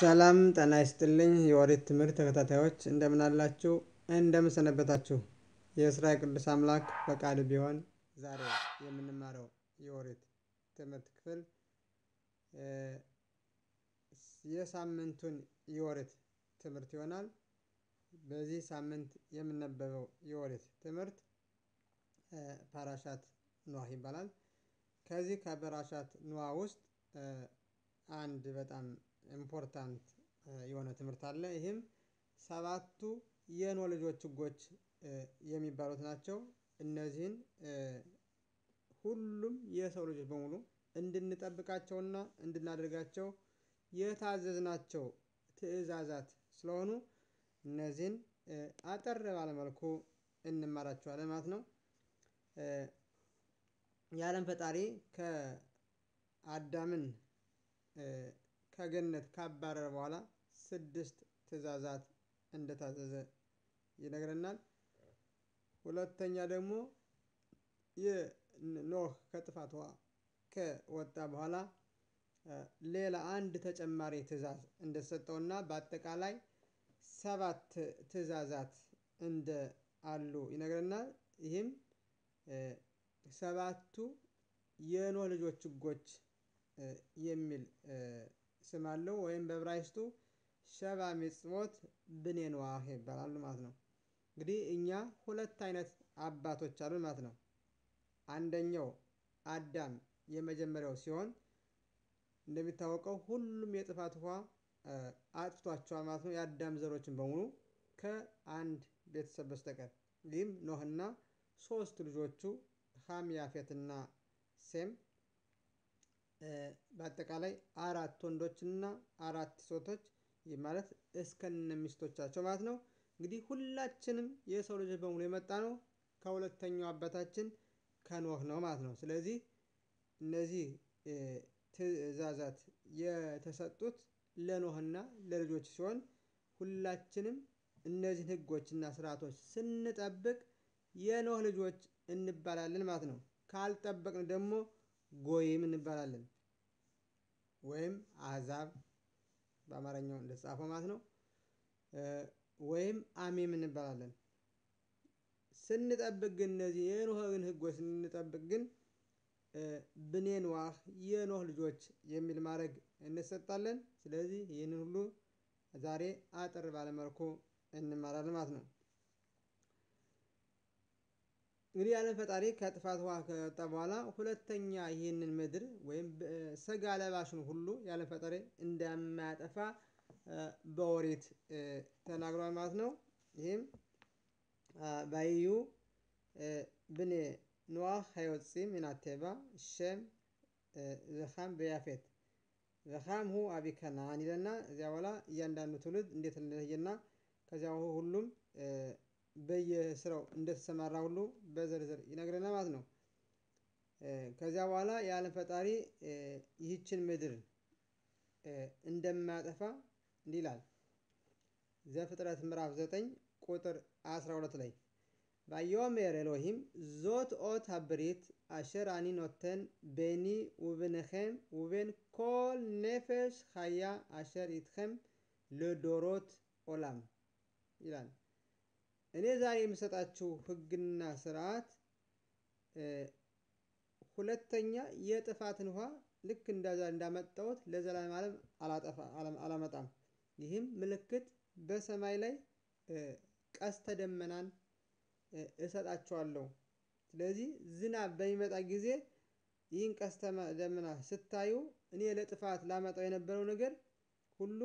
ሰላም ጤና ይስጥልኝ የኦሪት ትምህርት ተከታታዮች እንደምን አላችሁ እንደምን ሰነበታችሁ የእስራኤል ቅዱስ አምላክ ፈቃዱ ቢሆን ዛሬ የምንማረው የኦሪት ትምህርት ክፍል የሳምንቱን የኦሪት ትምህርት ይሆናል በዚህ ሳምንት የምነበበው የኦሪት ትምህርት ፓራሻት ኖህ ይባላል ከዚህ ከፓራሻት ኖህ ውስጥ አንድ በጣም ኢምፖርታንት የሆነ ትምህርት አለ ይህም ሰባቱ የኖህ ልጆች ህጎች የሚባሉት ናቸው እነዚህን ሁሉም የሰው ልጆች በሙሉ እንድንጠብቃቸውና እንድናደርጋቸው የታዘዝናቸው ትእዛዛት ስለሆኑ እነዚህን አጠር ባለ መልኩ እንማራቸዋለን ማለት ነው። የአለም ፈጣሪ ከአዳምን ከገነት ካባረረ በኋላ ስድስት ትእዛዛት እንደታዘዘ ይነግረናል። ሁለተኛ ደግሞ የኖህ ከጥፋት ውሃ ከወጣ በኋላ ሌላ አንድ ተጨማሪ ትእዛዝ እንደተሰጠውና በአጠቃላይ ሰባት ትእዛዛት እንደ አሉ ይነግረናል። ይህም ሰባቱ የኖህ ልጆች ህጎች የሚል ስም አለው ወይም በዕብራይስጡ ሰባ ሚጽሞት ብኔ ኖህ ይባላሉ ማለት ነው። እንግዲህ እኛ ሁለት አይነት አባቶች አሉን ማለት ነው። አንደኛው አዳም የመጀመሪያው ሲሆን እንደሚታወቀው ሁሉም የጥፋት ውሃ አጥፍቷቸዋል ማለት ነው የአዳም ዘሮችን በሙሉ ከአንድ ቤተሰብ በስተቀር ይህም ኖህና ሶስት ልጆቹ ሃም ያፌትና ሴም በአጠቃላይ አራት ወንዶችና አራት ሴቶች ይህ ማለት እስከነ ሚስቶቻቸው ማለት ነው። እንግዲህ ሁላችንም የሰው ልጆች በሙሉ የመጣነው ከሁለተኛው አባታችን ከኖህ ነው ማለት ነው። ስለዚህ እነዚህ ትእዛዛት የተሰጡት ለኖህና ለልጆች ሲሆን ሁላችንም እነዚህን ህጎችና ስርዓቶች ስንጠብቅ የኖህ ልጆች እንባላለን ማለት ነው። ካልጠበቅን ደግሞ ጎይም እንባላለን ወይም አህዛብ በአማርኛው እንደተጻፈው ማለት ነው። ወይም አሜም እንባላለን። ስንጠብቅ ግን እነዚህ የኖህን ህጎች ስንጠብቅ ግን ብኔ ኖህ የኖህ ልጆች የሚል ማዕረግ እንሰጣለን። ስለዚህ ይህንን ሁሉ ዛሬ አጠር ባለ መልኩ እንማራለን ማለት ነው። እንግዲህ የአለም ፈጣሪ ከጥፋት ውሃ ከወጣ በኋላ ሁለተኛ ይህንን ምድር ወይም ስጋ ለባሹን ሁሉ የአለም ፈጣሪ እንደማያጠፋ በኦሪት ተናግሯል ማለት ነው። ይህም ባይዩ ብኔ ኖህ ሃይወፂ ሚናቴባ ሸም ዘኻም በያፌት ዘኻም ሁ አቢ ከነዓን ይለና እዚያ በኋላ እያንዳንዱ ትውልድ እንዴት እንደለየና ከዚያ ሁሉም በየስራው እንደተሰማራ ሁሉ በዝርዝር ይነግረናል ማለት ነው። ከዚያ በኋላ የአለም ፈጣሪ ይህችን ምድር እንደማያጠፋ እንዲህ ይላል። ዘፍጥረት ምዕራፍ ዘጠኝ ቁጥር አስራ ሁለት ላይ ባዮሜር ኤሎሂም ዞት ኦት ሀብሪት አሸር አኒ ኖተን ቤኒ ውብንኸም ውቤን ኮል ኔፌሽ ሀያ አሸር ይትኸም ለዶሮት ኦላም ይላል። እኔ ዛሬ የምሰጣችሁ ህግና ስርዓት ሁለተኛ የጥፋትን ውሃ ልክ እንደዛ እንዳመጣሁት ለዘላለም አለም አላጠፋ አላመጣም። ይህም ምልክት በሰማይ ላይ ቀስተ ደመናን እሰጣችኋለሁ። ስለዚህ ዝናብ በሚመጣ ጊዜ ይህን ቀስተ ደመና ስታዩ እኔ ለጥፋት ላመጣው የነበረው ነገር ሁሉ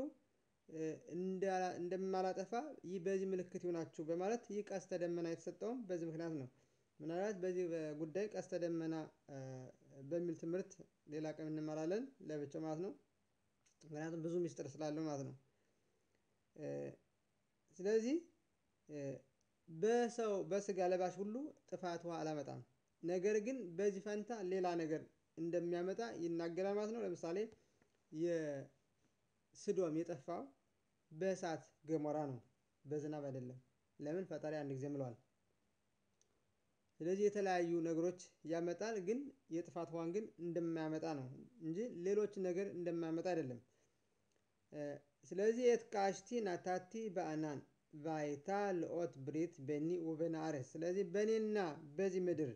እንደማላጠፋ ይህ በዚህ ምልክት ይሆናችሁ በማለት ይህ ቀስተ ደመና የተሰጠውም በዚህ ምክንያት ነው። ምናልባት በዚህ ጉዳይ ቀስተ ደመና በሚል ትምህርት ሌላ ቀን እንማራለን ለብቻው ማለት ነው። ምክንያቱም ብዙ ሚስጥር ስላለው ማለት ነው። ስለዚህ በሰው በስጋ ለባሽ ሁሉ ጥፋት ውሃ አላመጣም ነገር ግን በዚህ ፈንታ ሌላ ነገር እንደሚያመጣ ይናገራል ማለት ነው። ለምሳሌ የስዶም የጠፋው በእሳት ገሞራ ነው በዝናብ አይደለም። ለምን ፈጣሪ አንድ ጊዜ ምሏል። ስለዚህ የተለያዩ ነገሮች ያመጣል ግን የጥፋት ውሃን ግን እንደማያመጣ ነው እንጂ ሌሎችን ነገር እንደማያመጣ አይደለም። ስለዚህ የት ቃሽቲ ናታቲ በአናን ቫይታ ልኦት ብሪት በኒ ውበን አሬስ ስለዚህ በእኔና በዚህ ምድር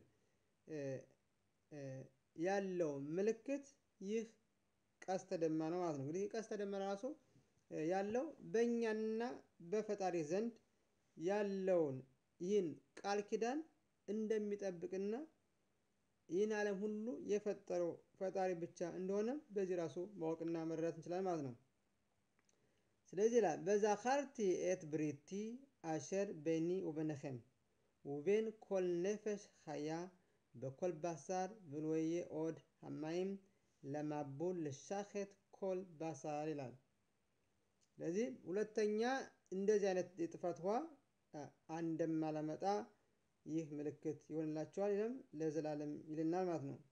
ያለው ምልክት ይህ ቀስተ ደመና ነው ማለት ነው። እንግዲህ ቀስተ ደመና ራሱ ያለው በእኛና በፈጣሪ ዘንድ ያለውን ይህን ቃል ኪዳን እንደሚጠብቅና ይህን አለም ሁሉ የፈጠረው ፈጣሪ ብቻ እንደሆነ በዚህ ራሱ ማወቅና መረዳት እንችላለን ማለት ነው። ስለዚህ ይላል በዛኻርቲ ኤት ብሪቲ አሸር ቤኒ ወበነኸም ውቤን ኮል ነፈሽ ሀያ በኮል ባሳር ብንወየ ኦድ ሀማይም ለማቡል ልሻኼት ኮል ባሳር ይላል። ስለዚህ ሁለተኛ እንደዚህ አይነት የጥፋት ውሃ እንደማላመጣ ይህ ምልክት ይሆንላቸዋል ይለም ለዘላለም ይልናል ማለት ነው።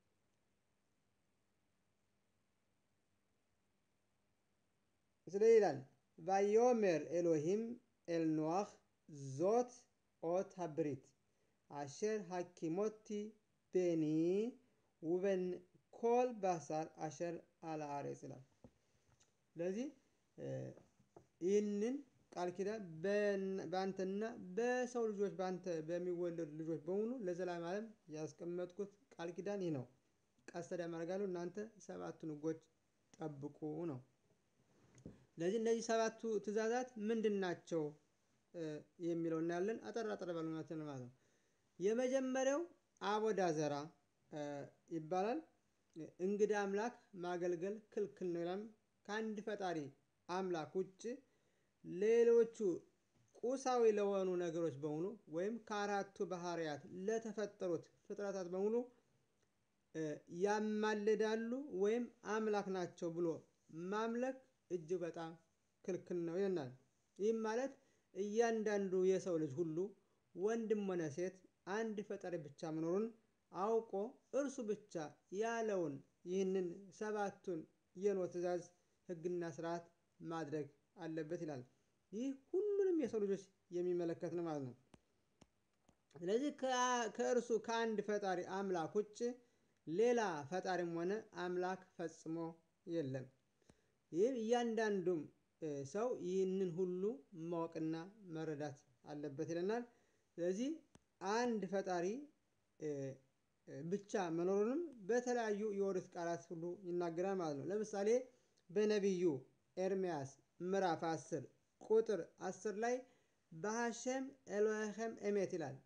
ስለዚህ ይላል ቫዮሜር ኤሎሂም ኤልኖአህ ዞት ኦት ሀብሪት አሸር ሀኪሞቲ ቤኒ ውበን ኮል ባሳር አሸር አለአሬጽ ይላል። ስለዚህ ይህንን ቃል ኪዳን በአንተና በሰው ልጆች በአንተ በሚወለዱ ልጆች በሙሉ ለዘላለም አለም ያስቀመጥኩት ቃል ኪዳን ይህ ነው። ቀስተ ደመና አደርጋለሁ እናንተ ሰባቱን ህጎች ጠብቁ ነው። ስለዚህ እነዚህ ሰባቱ ትእዛዛት ምንድን ናቸው? የሚለው እናያለን አጠር አጠር ባሉ ማለት ነው። የመጀመሪያው አቦዳዘራ ይባላል። እንግዳ አምላክ ማገልገል ክልክል ነው ይላል። ከአንድ ፈጣሪ አምላክ ውጭ ሌሎቹ ቁሳዊ ለሆኑ ነገሮች በሙሉ ወይም ከአራቱ ባህሪያት ለተፈጠሩት ፍጥረታት በሙሉ ያማልዳሉ ወይም አምላክ ናቸው ብሎ ማምለክ እጅግ በጣም ክልክል ነው ይለናል። ይህም ማለት እያንዳንዱ የሰው ልጅ ሁሉ ወንድም ሆነ ሴት አንድ ፈጣሪ ብቻ መኖሩን አውቆ እርሱ ብቻ ያለውን ይህንን ሰባቱን የኖህ ትእዛዝ ህግና ስርዓት ማድረግ አለበት ይላል። ይህ ሁሉንም የሰው ልጆች የሚመለከት ነው ማለት ነው። ስለዚህ ከእርሱ ከአንድ ፈጣሪ አምላክ ውጭ ሌላ ፈጣሪም ሆነ አምላክ ፈጽሞ የለም። ይህም እያንዳንዱም ሰው ይህንን ሁሉ ማወቅና መረዳት አለበት ይለናል። ስለዚህ አንድ ፈጣሪ ብቻ መኖሩንም በተለያዩ የኦሪት ቃላት ሁሉ ይናገራል ማለት ነው። ለምሳሌ በነቢዩ ኤርምያስ ምዕራፍ አስር ቁጥር አስር ላይ በሀሸም ኤሎሄም ኤሜት ይላል።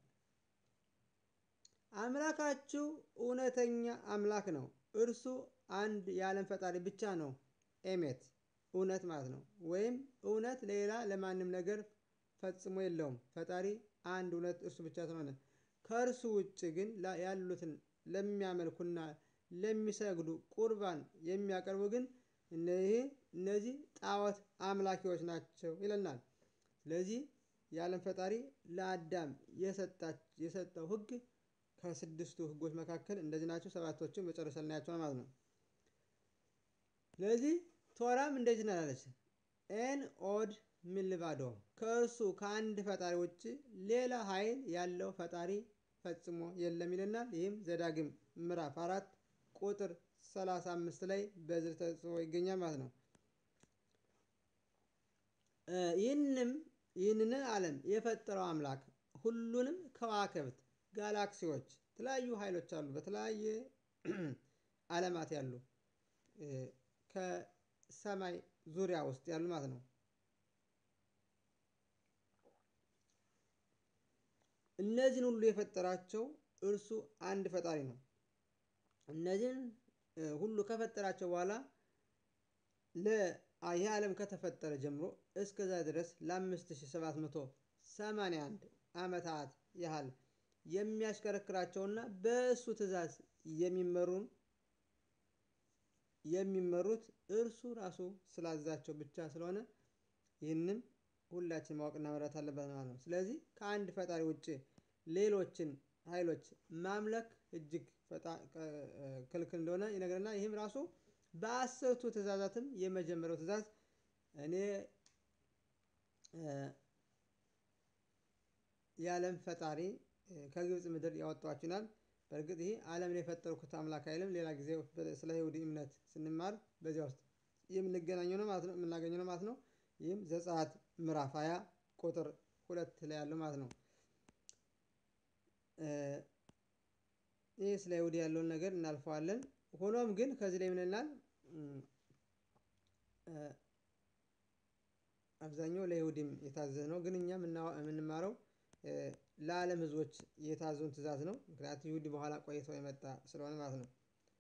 አምላካችሁ እውነተኛ አምላክ ነው። እርሱ አንድ የአለም ፈጣሪ ብቻ ነው። ኤሜት እውነት ማለት ነው። ወይም እውነት ሌላ ለማንም ነገር ፈጽሞ የለውም። ፈጣሪ አንድ እውነት እርሱ ብቻ ስለሆነ ከእርሱ ውጭ ግን ያሉትን ለሚያመልኩና ለሚሰግዱ ቁርባን የሚያቀርቡ ግን እነዚህ እነዚህ ጣዖት አምላኪዎች ናቸው ይለናል። ስለዚህ የአለም ፈጣሪ ለአዳም የሰጠው ህግ ከስድስቱ ህጎች መካከል እንደዚህ ናቸው። ሰባቶቹን መጨረሻ ላይ እናያቸው ማለት ነው። ስለዚህ ቶራም እንደዚህ ትላለች። ኤን ኦድ ሚልባዶ ከእርሱ ከአንድ ፈጣሪ ውጭ ሌላ ሀይል ያለው ፈጣሪ ፈጽሞ የለም ይለናል። ይህም ዘዳግም ምዕራፍ አራት ቁጥር ሰላሳ አምስት ላይ በዝርዝር ተጽፎ ይገኛል ማለት ነው። ይህንም ይህንን አለም የፈጠረው አምላክ ሁሉንም ከዋክብት ጋላክሲዎች የተለያዩ ሀይሎች አሉ በተለያየ አለማት ያሉ ከሰማይ ዙሪያ ውስጥ ያሉ ማለት ነው። እነዚህን ሁሉ የፈጠራቸው እርሱ አንድ ፈጣሪ ነው። እነዚህን ሁሉ ከፈጠራቸው በኋላ ይህ አለም ከተፈጠረ ጀምሮ እስከዛ ድረስ ለአምስት ሺህ ሰባት መቶ ሰማንያ አንድ አመታት ያህል የሚያሽከረክራቸውና በእሱ ትእዛዝ የሚመሩን የሚመሩት እርሱ ራሱ ስላዛቸው ብቻ ስለሆነ ይህንን ሁላችን ማወቅና መረዳት አለበት ማለት ነው። ስለዚህ ከአንድ ፈጣሪ ውጪ ሌሎችን ሀይሎች ማምለክ እጅግ ክልክል እንደሆነ ይነግረናል። ይህም ራሱ በአስርቱ ትእዛዛትም የመጀመሪያው ትእዛዝ እኔ የአለም ፈጣሪ ከግብጽ ምድር ያወጣኋችሁ ይላል። በርግጥ ይሄ አለምን የፈጠርኩት አምላክ አይልም። ሌላ ጊዜ ስለ ይሁዲ እምነት ስንማር በዚያ ውስጥ የምንገናኘው ነው ማለት ነው የምናገኘው ነው ማለት ነው። ይህም ዘጸአት ምዕራፍ ሃያ ቁጥር ሁለት ላይ ያለው ማለት ነው። ይህ ስለ አይሁድ ያለውን ነገር እናልፈዋለን ሆኖም ግን ከዚህ ላይ ምን ይላል? አብዛኛው ለይሁዲም የታዘዘ ነው ግን እኛ የምንማረው ለአለም ህዝቦች የታዘዘውን ትእዛዝ ነው ምክንያቱም ይሁዲ በኋላ ቆይቶ የመጣ ስለሆነ ማለት ነው።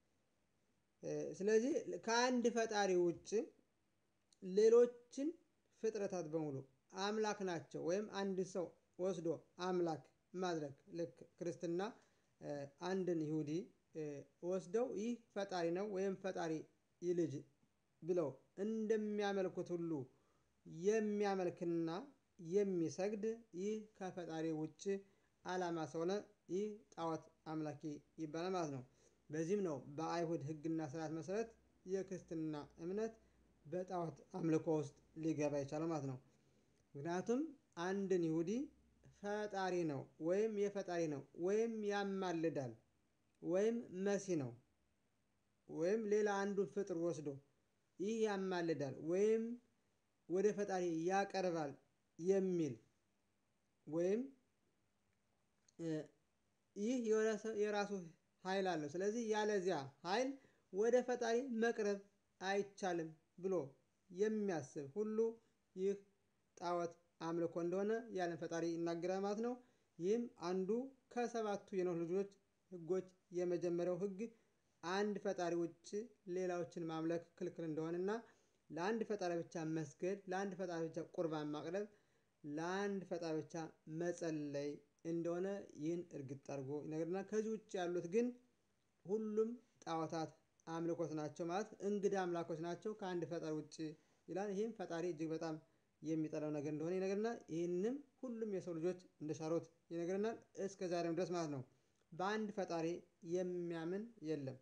ስለዚህ ከአንድ ፈጣሪ ውጪ ሌሎችን ፍጥረታት በሙሉ አምላክ ናቸው ወይም አንድ ሰው ወስዶ አምላክ ማድረግ ልክ ክርስትና አንድን ይሁዲ ወስደው ይህ ፈጣሪ ነው ወይም ፈጣሪ ይልጅ ብለው እንደሚያመልኩት ሁሉ የሚያመልክና የሚሰግድ ይህ ከፈጣሪ ውጪ አላማ ስለሆነ ይህ ጣዖት አምላኪ ይባላል ማለት ነው። በዚህም ነው በአይሁድ ህግና ስርዓት መሰረት የክርስትና እምነት በጣዖት አምልኮ ውስጥ ሊገባ የቻለው ማለት ነው። ምክንያቱም አንድን ይሁዲ ፈጣሪ ነው ወይም የፈጣሪ ነው ወይም ያማልዳል ወይም መሲህ ነው ወይም ሌላ አንዱን ፍጡር ወስዶ ይህ ያማልዳል ወይም ወደ ፈጣሪ ያቀርባል የሚል ወይም ይህ የራሱ ሀይል አለው ስለዚህ ያለዚያ ሀይል ወደ ፈጣሪ መቅረብ አይቻልም ብሎ የሚያስብ ሁሉ ይህ ጣዖት አምልኮ እንደሆነ ያንን ፈጣሪ ይናገራል ማለት ነው። ይህም አንዱ ከሰባቱ የኖህ ልጆች ህጎች የመጀመሪያው ህግ አንድ ፈጣሪ ውጪ ሌላዎችን ማምለክ ክልክል እንደሆነና ለአንድ ፈጣሪ ብቻ መስገድ ለአንድ ፈጣሪ ብቻ ቁርባን ማቅረብ ለአንድ ፈጣሪ ብቻ መጸለይ እንደሆነ ይህን እርግጥ አድርጎ ይነግረናል። ከዚህ ውጪ ያሉት ግን ሁሉም ጣዖታት አምልኮት ናቸው ማለት እንግዳ አምላኮች ናቸው ከአንድ ፈጣሪ ውጪ ይላል ይሄም ፈጣሪ እጅግ በጣም የሚጠላው ነገር እንደሆነ ይነግረናል። ይህንም ሁሉም የሰው ልጆች እንደሻሩት ይነግረናል እስከዛሬም ድረስ ማለት ነው። በአንድ ፈጣሪ የሚያምን የለም።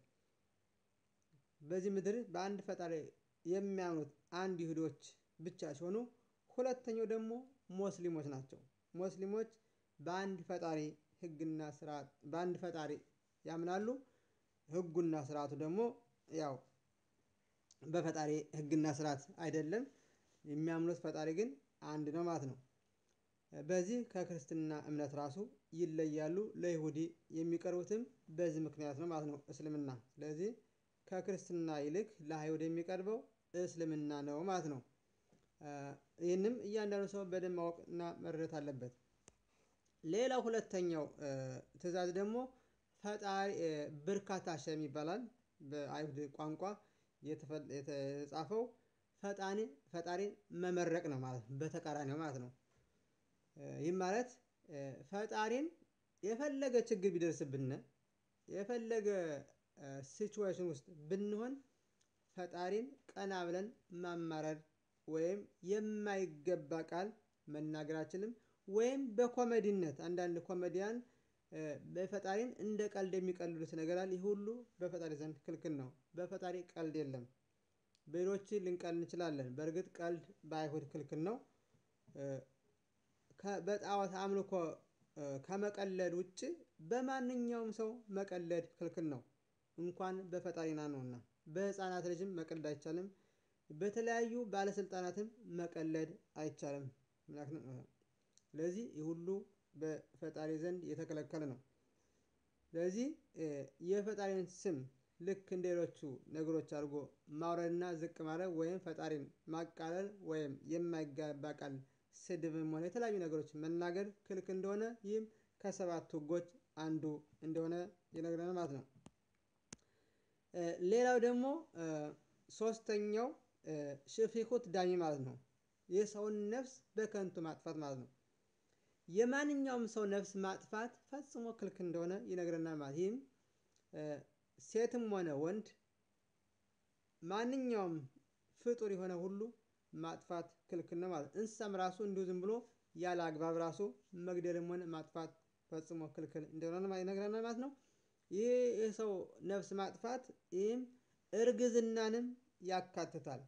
በዚህ ምድር በአንድ ፈጣሪ የሚያምኑት አንድ ይሁዶች ብቻ ሲሆኑ ሁለተኛው ደግሞ ሙስሊሞች ናቸው። ሙስሊሞች በአንድ ፈጣሪ ህግና ስርዓት በአንድ ፈጣሪ ያምናሉ። ህጉና ስርዓቱ ደግሞ ያው በፈጣሪ ህግና ስርዓት አይደለም የሚያምኑት ፈጣሪ ግን አንድ ነው ማለት ነው። በዚህ ከክርስትና እምነት ራሱ ይለያሉ ለይሁዲ የሚቀርቡትም በዚህ ምክንያት ነው ማለት ነው። እስልምና ስለዚህ ከክርስትና ይልቅ ለአይሁድ የሚቀርበው እስልምና ነው ማለት ነው። ይህንም እያንዳንዱ ሰው በደንብ ማወቅ እና መረዳት አለበት። ሌላው ሁለተኛው ትእዛዝ ደግሞ ፈጣሪ ብርካታሸም ይባላል በአይሁድ ቋንቋ የተጻፈው ፈጣሪን ፈጣሪን መመረቅ ነው ማለት ነው በተቃራኒው ማለት ነው። ይህም ማለት ፈጣሪን የፈለገ ችግር ቢደርስብን የፈለገ ሲቹዌሽን ውስጥ ብንሆን ፈጣሪን ቀና ብለን ማማረር ወይም የማይገባ ቃል መናገር አንችልም ወይም በኮሜዲነት አንዳንድ ኮሜዲያን በፈጣሪን እንደ ቀልድ የሚቀልዱት ነገር አለ ይሄ ሁሉ በፈጣሪ ዘንድ ክልክል ነው በፈጣሪ ቀልድ የለም። በሌሎች ልንቀልድ እንችላለን በርግጥ ቀልድ በአይሁድ ክልክል ነው። በጣዖት አምልኮ ከመቀለድ ውጪ በማንኛውም ሰው መቀለድ ክልክል ነው። እንኳን በፈጣሪና ነውና በህፃናት ልጅም መቀለድ አይቻልም። በተለያዩ ባለስልጣናትም መቀለድ አይቻልም። ስለዚህ ይህ ሁሉ በፈጣሪ ዘንድ የተከለከለ ነው። ስለዚህ የፈጣሪን ስም ልክ እንደ ሌሎቹ ነገሮች አድርጎ ማውረድና ዝቅ ማድረግ ወይም ፈጣሪን ማቃለል ወይም የማይገባ ቃል ስድብም ሆነ የተለያዩ ነገሮችን መናገር ክልክል እንደሆነ ይህም ከሰባቱ ህጎች አንዱ እንደሆነ ይነግረናል ማለት ነው። ሌላው ደግሞ ሶስተኛው ሽፊኩት ዳሚ ማለት ነው። የሰውን ነፍስ በከንቱ ማጥፋት ማለት ነው። የማንኛውም ሰው ነፍስ ማጥፋት ፈጽሞ ክልክል እንደሆነ ይነግረናል ማለት ነው። ይህም ሴትም ሆነ ወንድ ማንኛውም ፍጡር የሆነ ሁሉ ማጥፋት ክልክል ነው ማለት ነው። እንስሳም ራሱ እንዲሁ ዝም ብሎ ያላግባብ ራሱ መግደልም ሆነ ማጥፋት ፈጽሞ ክልክል እንደሆነ ይነግረናል ማለት ነው። ይሄ የሰው ነፍስ ማጥፋት ይህም እርግዝናንም ያካትታል።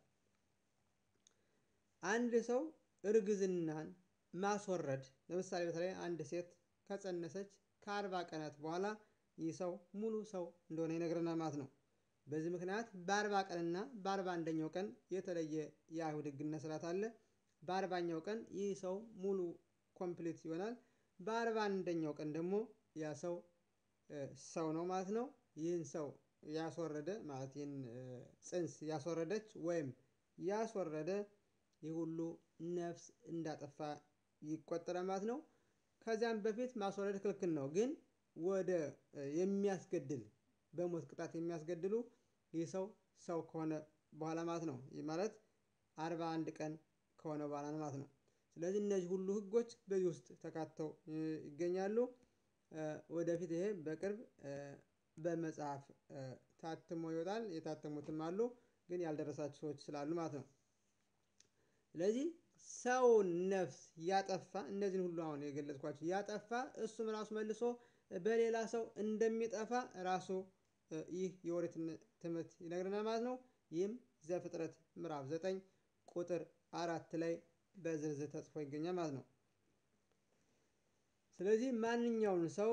አንድ ሰው እርግዝናን ማስወረድ ለምሳሌ በተለይ አንድ ሴት ከፀነሰች ከአርባ ቀናት በኋላ ይህ ሰው ሙሉ ሰው እንደሆነ ይነግረናል ማለት ነው። በዚህ ምክንያት በአርባ ቀንና በአርባ አንደኛው ቀን የተለየ የአይሁድ ህግና ስርዓት አለ። በአርባኛው ቀን ይህ ሰው ሙሉ ኮምፕሊት ይሆናል። በአርባ አንደኛው ቀን ደግሞ ያ ሰው ሰው ነው ማለት ነው። ይህን ሰው ያስወረደ ማለት ይህን ጽንስ ያስወረደች ወይም ያስወረደ ይህ ሁሉ ነፍስ እንዳጠፋ ይቆጠራል ማለት ነው። ከዚያም በፊት ማስወረድ ክልክል ነው። ግን ወደ የሚያስገድል በሞት ቅጣት የሚያስገድሉ ይህ ሰው ሰው ከሆነ በኋላ ማለት ነው ይህ ማለት አርባ አንድ ቀን ከሆነ በኋላ ነው ማለት ነው። ስለዚህ እነዚህ ሁሉ ህጎች በዚህ ውስጥ ተካተው ይገኛሉ። ወደፊት ይሄ በቅርብ በመጽሐፍ ታትሞ ይወጣል የታተሙትም አሉ ግን ያልደረሳቸው ሰዎች ስላሉ ማለት ነው። ስለዚህ ሰውን ነፍስ ያጠፋ እነዚህን ሁሉ አሁን የገለጽኳቸው ያጠፋ እሱም ራሱ መልሶ በሌላ ሰው እንደሚጠፋ ራሱ ይህ የኦሪት ትምህርት ይነግረናል ማለት ነው። ይህም ዘፍጥረት ምዕራፍ ዘጠኝ ቁጥር አራት ላይ በዝርዝር ተጽፎ ይገኛል ማለት ነው። ስለዚህ ማንኛውንም ሰው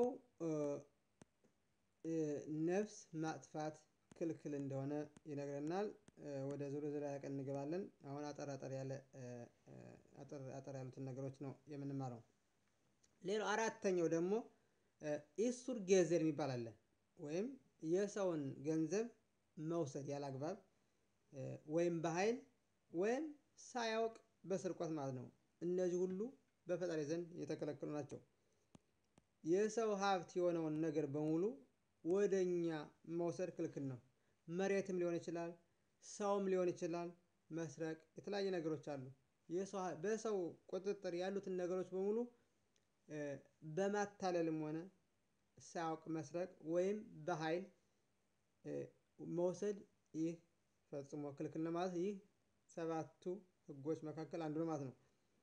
ነፍስ ማጥፋት ክልክል እንደሆነ ይነግረናል። ወደ ዝርዝር ቀን እንገባለን አሁን አጠር አጠር ያለ አጠር አጠር ያሉትን ነገሮች ነው የምንማረው። ሌላው አራተኛው ደግሞ ኢሱር ጌዜር የሚባል አለ። ወይም የሰውን ገንዘብ መውሰድ ያላግባብ ወይም በሃይል ወይም ሳያውቅ በስርቆት ማለት ነው እነዚህ ሁሉ በፈጣሪ ዘንድ የተከለከሉ ናቸው። የሰው ሀብት የሆነውን ነገር በሙሉ ወደ እኛ መውሰድ ክልክል ነው። መሬትም ሊሆን ይችላል ሰውም ሊሆን ይችላል መስረቅ የተለያየ ነገሮች አሉ። የሰው በሰው ቁጥጥር ያሉትን ነገሮች በሙሉ በማታለልም ሆነ ሳያውቅ መስረቅ ወይም በሃይል መውሰድ ይህ ፈጽሞ ክልክል ነው ማለት ይህ ሰባቱ ህጎች መካከል አንዱ ነው ማለት ነው።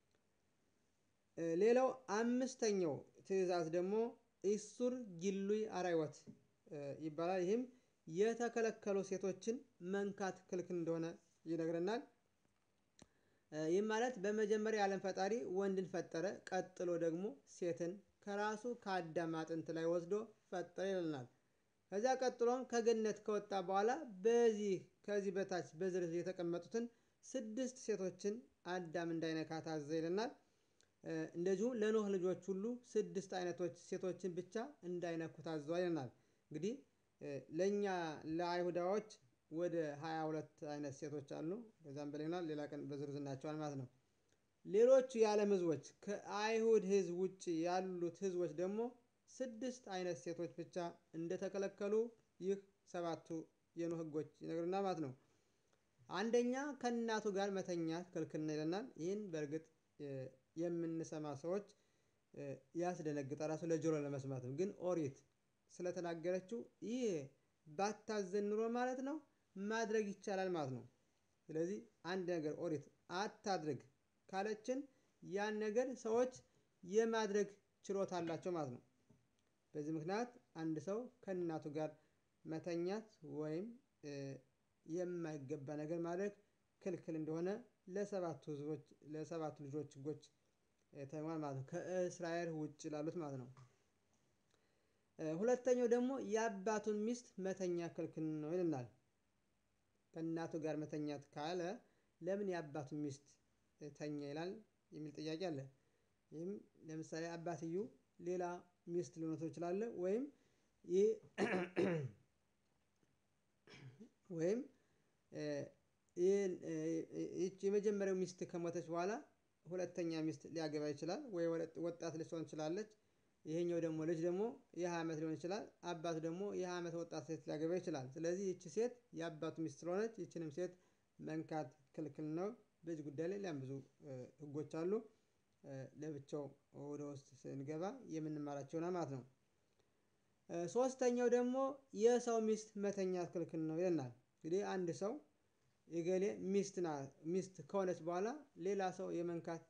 ሌላው አምስተኛው ትእዛዝ ደግሞ ኢሱር ጊሉይ አራይወት ይባላል ይህም የተከለከሉ ሴቶችን መንካት ክልክል እንደሆነ ይነግረናል። ይህም ማለት በመጀመሪያ የአለም ፈጣሪ ወንድን ፈጠረ ቀጥሎ ደግሞ ሴትን ከራሱ ከአዳም አጥንት ላይ ወስዶ ፈጠረ ይለናል። ከዛ ቀጥሎም ከገነት ከወጣ በኋላ በዚህ ከዚህ በታች በዝርዝር የተቀመጡትን ስድስት ሴቶችን አዳም እንዳይነካ ታዘዘ ይለናል። እንደዚሁም ለኖህ ልጆች ሁሉ ስድስት አይነቶች ሴቶችን ብቻ እንዳይነኩ ታዟል ይለናል። እንግዲህ ለእኛ ለአይሁዳዎች ወደ ሃያ ሁለት አይነት ሴቶች አሉ ከዛም በላይ ይሆናል ሌላ ቀን በዝርዝር እናያቸዋለን ማለት ነው። ሌሎች የአለም ህዝቦች ከአይሁድ ህዝብ ውጪ ያሉት ህዝቦች ደግሞ ስድስት አይነት ሴቶች ብቻ እንደተከለከሉ ይህ ሰባቱ የኖህ ህጎች ይነግሩናል ማለት ነው። አንደኛ ከእናቱ ጋር መተኛት ክልክል ነው ይለናል ይህን በርግጥ የምንሰማ ሰዎች ያስደነግጣል ራሱ ለጆሮ ለመስማት ነው ግን ኦሪት ስለተናገረችው ይህ ባታዘን ኖሮ ማለት ነው ማድረግ ይቻላል ማለት ነው። ስለዚህ አንድ ነገር ኦሪት አታድርግ ካለችን ያን ነገር ሰዎች የማድረግ ችሎታ አላቸው ማለት ነው። በዚህ ምክንያት አንድ ሰው ከእናቱ ጋር መተኛት ወይም የማይገባ ነገር ማድረግ ክልክል እንደሆነ ለሰባቱ ህዝቦች ለሰባቱ ልጆች ህጎች ተብሏል ማለት ነው ከእስራኤል ውጭ ላሉት ማለት ነው። ሁለተኛው ደግሞ የአባቱን ሚስት መተኛት ክልክል ነው ይለናል። ከእናቱ ጋር መተኛት ካለ ለምን የአባቱን ሚስት ተኛ ይላል የሚል ጥያቄ አለ። ይህም ለምሳሌ አባትየው ሌላ ሚስት ሊኖረው ይችላል ወይም ይህ ወይም ይቺ የመጀመሪያው ሚስት ከሞተች በኋላ ሁለተኛ ሚስት ሊያገባ ይችላል ወይ ወጣት ልትሆን ትችላለች። ይሄኛው ደግሞ ልጅ ደግሞ የሃያ አመት ሊሆን ይችላል አባቱ ደግሞ የሃያ አመት ወጣት ሴት ሊያገባ ይችላል ስለዚህ ይቺ ሴት የአባቱ ሚስት ስለሆነች ይቺንም ሴት መንካት ክልክል ነው። በዚህ ጉዳይ ላይ ሌላም ብዙ ህጎች አሉ። ለብቻው ወደ ውስጥ ስንገባ የምንማራቸው ይሆናል ማለት ነው። ሶስተኛው ደግሞ የሰው ሚስት መተኛት ክልክል ነው ይለናል። እንግዲህ አንድ ሰው የእገሌ ሚስት ናት ሚስት ከሆነች በኋላ ሌላ ሰው የመንካት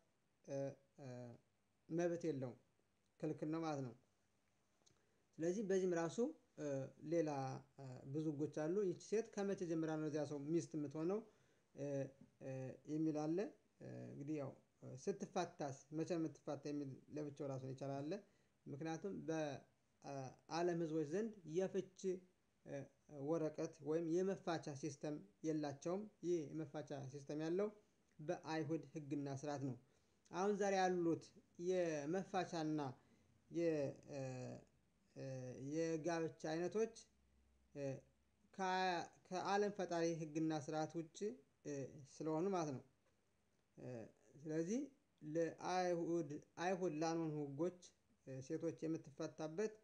መብት የለውም ክልክል ነው ማለት ነው። ስለዚህ በዚህም ራሱ ሌላ ብዙ ህጎች አሉ ይቺ ሴት ከመቼ ጀምራ ነው እዚያ ሰው ሚስት የምትሆነው? የሚል አለ እንግዲህ ያው ስትፋታስ መቼ ነው የምትፋታ የሚል ለብቻው ራሱን የቻለ አለ። ምክንያቱም በአለም ህዝቦች ዘንድ የፍቺ ወረቀት ወይም የመፋቻ ሲስተም የላቸውም ይህ የመፋቻ ሲስተም ያለው በአይሁድ ህግና ስርዓት ነው። አሁን ዛሬ ያሉት የመፋቻና የ የጋብቻ አይነቶች ከአለም ፈጣሪ ህግና ስርዓት ውጪ ስለሆኑ ማለት ነው። ስለዚህ ለአይሁድ አይሁድ ላልሆኑ ህጎች ሴቶች የምትፈታበት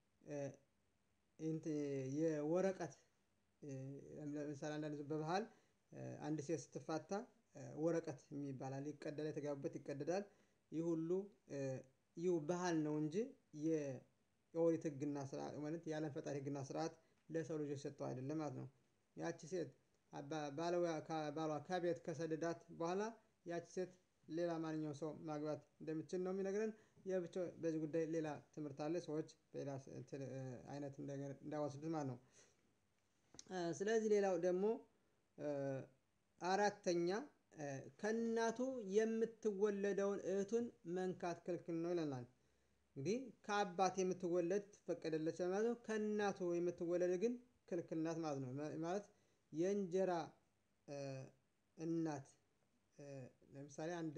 የወረቀት ለምሳሌ አንዳንድ በባህል አንድ ሴት ስትፋታ ወረቀት የሚባል አለ ይቀደዳል የተጋቡበት ይቀደዳል ይህ ሁሉ ይህ ባህል ነው እንጂ የኦሪት ህግና ስርዓት ማለት የአለም ፈጣሪ ህግና ስርዓት ለሰው ልጆች የሰጠው አይደለም ማለት ነው። ያቺ ሴት ባሏ ከቤት ከሰደዳት በኋላ ያቺ ሴት ሌላ ማንኛውም ሰው ማግባት እንደምትችል ነው የሚነግረን የብቻው በዚህ ጉዳይ ሌላ ትምህርት አለ ሰዎች ሌላ አይነት እንዳይወስዱት ማለት ነው። ስለዚህ ሌላው ደግሞ አራተኛ ከእናቱ የምትወለደውን እህቱን መንካት ክልክል ነው ይለናል። እንግዲህ ከአባት የምትወለድ ትፈቀደለች ማለት ነው ከእናቱ የምትወለድ ግን ክልክል ናት ማለት ነው። ማለት የእንጀራ እናት ለምሳሌ አንድ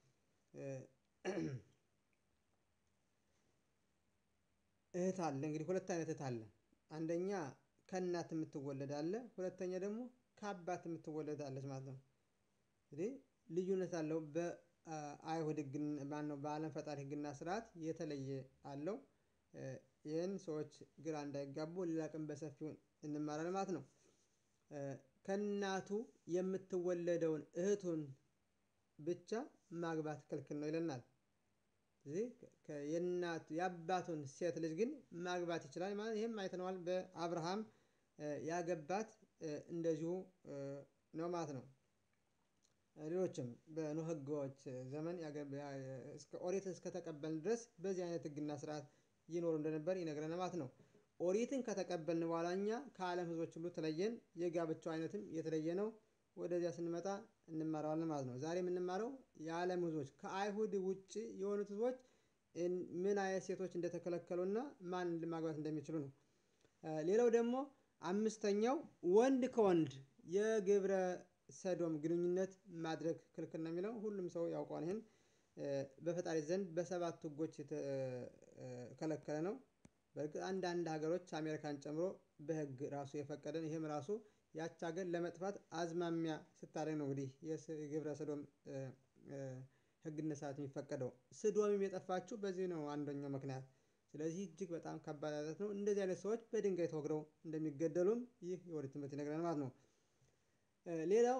እህት አለ እንግዲህ ሁለት አይነት እህት አለ አንደኛ ከእናት የምትወለድ አለ ሁለተኛ ደግሞ ከአባት የምትወለድ አለች ማለት ነው። እንግዲህ ልዩነት አለው በአይሁድ ህግ ማነው በአለም ፈጣሪ ህግና ስርዓት የተለየ አለው። ይህን ሰዎች ግራ እንዳይጋቡ ሌላ ቀን በሰፊው እንማራለን ማለት ነው። ከእናቱ የምትወለደውን እህቱን ብቻ ማግባት ክልክል ነው ይለናል። ስለዚህ የእናቱ የአባቱን ሴት ልጅ ግን ማግባት ይችላል ማለት ይሄም አይተነዋል በአብርሃም ያገባት እንደዚሁ ነው ማለት ነው። ሌሎችም በኖህ ህጎች ዘመን እስከ ኦሪት እስከተቀበልን ድረስ በዚህ አይነት ህግና ስርዓት ይኖሩ እንደነበር ይነግረናል ማለት ነው። ኦሪትን ከተቀበልን በኋላ እኛ ከአለም ህዝቦች ሁሉ ተለየን የጋብቻው አይነትም የተለየ ነው። ወደዚያ ስንመጣ እንማረዋለን ማለት ነው። ዛሬ የምንማረው የአለም ህዝቦች ከአይሁድ ውጪ የሆኑት ህዝቦች ምን አይነት ሴቶች እንደተከለከሉና ማን ማግባት እንደሚችሉ ነው። ሌላው ደግሞ አምስተኛው ወንድ ከወንድ የግብረ ሰዶም ግንኙነት ማድረግ ክልክል ነው የሚለው ሁሉም ሰው ያውቀዋል ይሄን በፈጣሪ ዘንድ በሰባት ህጎች የተከለከለ ነው። በርግጥ አንዳንድ ሀገሮች አሜሪካን ጨምሮ በህግ ራሱ የፈቀደን ይሄም ራሱ ያች ሀገር ለመጥፋት አዝማሚያ ስታደርግ ነው እንግዲህ የግብረ ሰዶም ህግና ስርዓት የሚፈቀደው ሰዶምም የጠፋችው በዚህ ነው አንደኛው ምክንያት ስለዚህ እጅግ በጣም ከባድ ኃጢአት ነው እንደዚህ አይነት ሰዎች በድንጋይ ተወግረው እንደሚገደሉም ይህ የኦሪት ትምህርት ይነግረናል ማለት ነው። ሌላው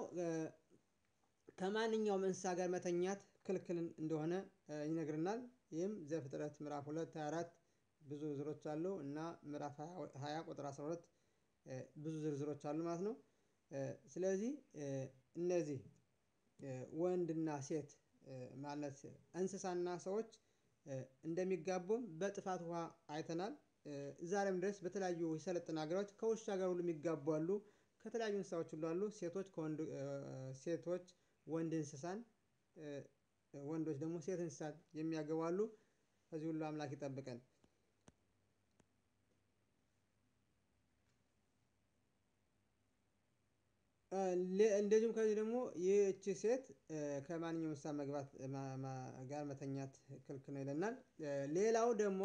ከማንኛውም እንስሳ ጋር መተኛት ክልክል እንደሆነ ይነግረናል ይህም ዘፍጥረት ምዕራፍ ሁለት ሃያ አራት ብዙ ዝርዝሮች አሉ እና ምዕራፍ ሃያ ቁጥር አስራ ሁለት ብዙ ዝርዝሮች አሉ ማለት ነው። ስለዚህ እነዚህ ወንድና ሴት ማለት እንስሳና ሰዎች እንደሚጋቡም በጥፋት ውሃ አይተናል። ዛሬም ድረስ በተለያዩ የሰለጠኑ ሀገሮች ከውሻ ጋር ሁሉ የሚጋቡ አሉ። ከተለያዩ እንስሳዎች ሁሉ አሉ ሴቶች ከወንድ ሴቶች ወንድ እንስሳን ወንዶች ደግሞ ሴት እንስሳን የሚያገቡ አሉ። ከዚህ ሁሉ አምላክ ይጠብቀን። እንደዚሁም ከዚህ ደግሞ ይህች ሴት ከማንኛውም እንስሳ መግባት ጋር መተኛት ክልክል ነው ይለናል። ሌላው ደግሞ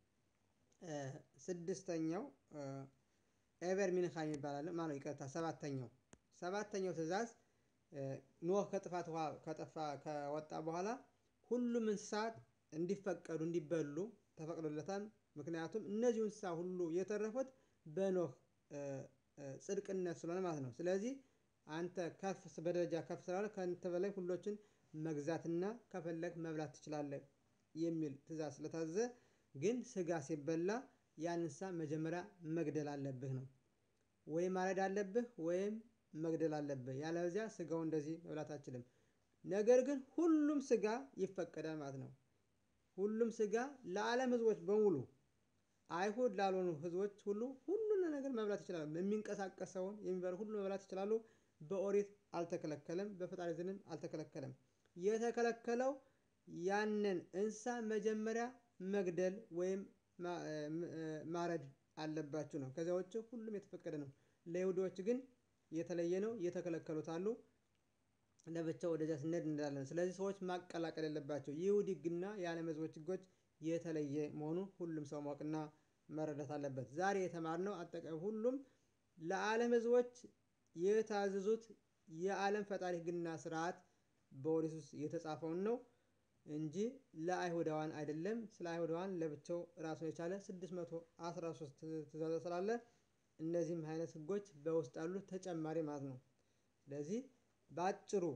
ስድስተኛው ኤቨር ሚንካ የሚባል አለ ማነው ይቅርታ ሰባተኛው ሰባተኛው ትእዛዝ ኖህ ከጥፋት ውሃ ከጠፋ ከወጣ በኋላ ሁሉም እንስሳት እንዲፈቀዱ እንዲበሉ ተፈቅዶለታል ምክንያቱም እነዚሁ እንስሳ ሁሉ የተረፉት በኖህ ጽድቅነት ስለሆነ ማለት ነው። ስለዚህ አንተ ከፍ በደረጃ ከፍ ስላልክ ካንተ በላይ ሁሎችን መግዛትና ከፈለክ መብላት ትችላለህ። የሚል ትእዛዝ ስለታዘዘ ግን ስጋ ሲበላ ያን እንስሳ መጀመሪያ መግደል አለብህ ነው። ወይ ማረድ አለብህ ወይም መግደል አለብህ ያለበዚያ ስጋው እንደዚህ መብላት አትችልም። ነገር ግን ሁሉም ስጋ ይፈቀዳል ማለት ነው። ሁሉም ስጋ ለአለም ህዝቦች በሙሉ አይሁድ ላልሆኑ ህዝቦች ሁሉ ሁሉንም ነገር መብላት ይችላሉ የሚንቀሳቀሰውን የሚበሩ ሁሉ መብላት ይችላሉ። በኦሪት አልተከለከለም በፈጣሪ ዘንድም አልተከለከለም። የተከለከለው ያንን እንስሳ መጀመሪያ መግደል ወይም ማረድ አለባችሁ ነው። ከዚያ ውጪ ሁሉም የተፈቀደ ነው። ለይሁዳዎች ግን የተለየ ነው የተከለከሉት አሉ። ለብቻው ወደዚያ ስንሄድ እንዳለን ስለዚህ ሰዎች ማቀላቀል የለባቸው ይሁዲ ህግና የአለም ህዝቦች ህጎች የተለየ መሆኑን ሁሉም ሰው ማወቅና መረዳት አለበት። ዛሬ የተማርነው አጠቃላይ ሁሉም ለአለም ህዝቦች የታዘዙት የአለም ፈጣሪ ህግና ስርዓት በኦሪት ውስጥ የተጻፈውን ነው። እንጂ ለአይሁዳውያን አይደለም ስለ አይሁዳውያን ለብቻው ራሱን የቻለ ስድስት መቶ አስራ ሶስት ትእዛዛት ስላለ እነዚህም አይነት ህጎች በውስጥ ያሉት ተጨማሪ ማለት ነው። ስለዚህ በአጭሩ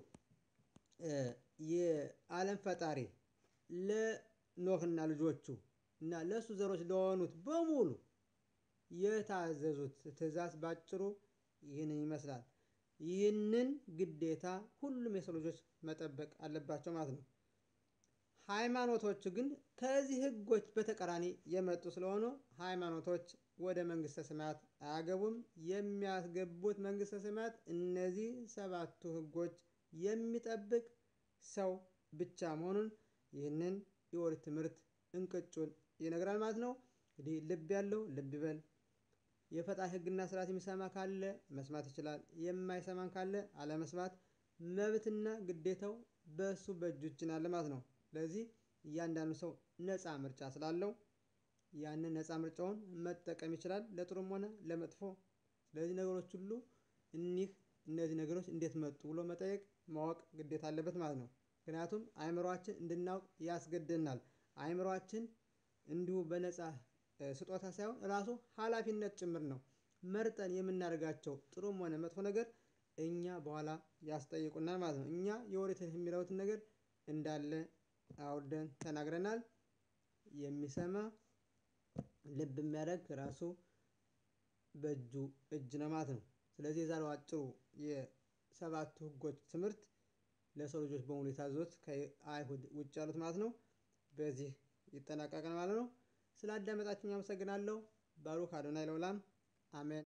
የአለም ፈጣሪ ለኖህና ልጆቹ እና ለእሱ ዘሮች ለሆኑት በሙሉ የታዘዙት ትእዛዝ በአጭሩ ይህንን ይመስላል። ይህንን ግዴታ ሁሉም የሰው ልጆች መጠበቅ አለባቸው ማለት ነው። ሃይማኖቶች ግን ከዚህ ህጎች በተቀራኒ የመጡ ስለሆኑ ሃይማኖቶች ወደ መንግስተ ሰማያት አያገቡም የሚያስገቡት መንግስተ ሰማያት እነዚህ ሰባቱ ህጎች የሚጠብቅ ሰው ብቻ መሆኑን ይህንን የኦሪት ትምህርት እንቅጩን ይነግራል ማለት ነው። እንግዲህ ልብ ያለው ልብ ይበል። የፈጣሪ ህግና ስርዓት የሚሰማ ካለ መስማት ይችላል የማይሰማን ካለ አለመስማት መብትና ግዴታው በእሱ በእጆች ነው ያለው ማለት ነው። ስለዚህ እያንዳንዱ ሰው ነፃ ምርጫ ስላለው ያንን ነፃ ምርጫውን መጠቀም ይችላል ለጥሩም ሆነ ለመጥፎ። ስለዚህ ነገሮች ሁሉ እኒህ እነዚህ ነገሮች እንዴት መጡ ብሎ መጠየቅ ማወቅ ግዴታ አለበት ማለት ነው። ምክንያቱም አእምሮአችን እንድናውቅ ያስገድደናል አእምሮአችን እንዲሁ በነፃ ስጦታ ሳይሆን ራሱ ሀላፊነት ጭምር ነው። መርጠን የምናደርጋቸው ጥሩም ሆነ መጥፎ ነገር እኛ በኋላ ያስጠይቁናል ማለት ነው። እኛ የኦሪት የሚለውትን ነገር እንዳለ አውርደን ተናግረናል። የሚሰማ ልብ የሚያደርግ ራሱ በእጁ እጅ ነው ማለት ነው። ስለዚህ የዛሬው አጭሩ የሰባቱ ህጎች ትምህርት ለሰው ልጆች በሙሉ የታዘዙት ከአይሁድ ውጭ ያሉት ማለት ነው። በዚህ ይጠናቀቃል ማለት ነው። ስላዳመጣችሁኝ አመሰግናለሁ። ባሩክ አዶናይ ለዓለም አሜን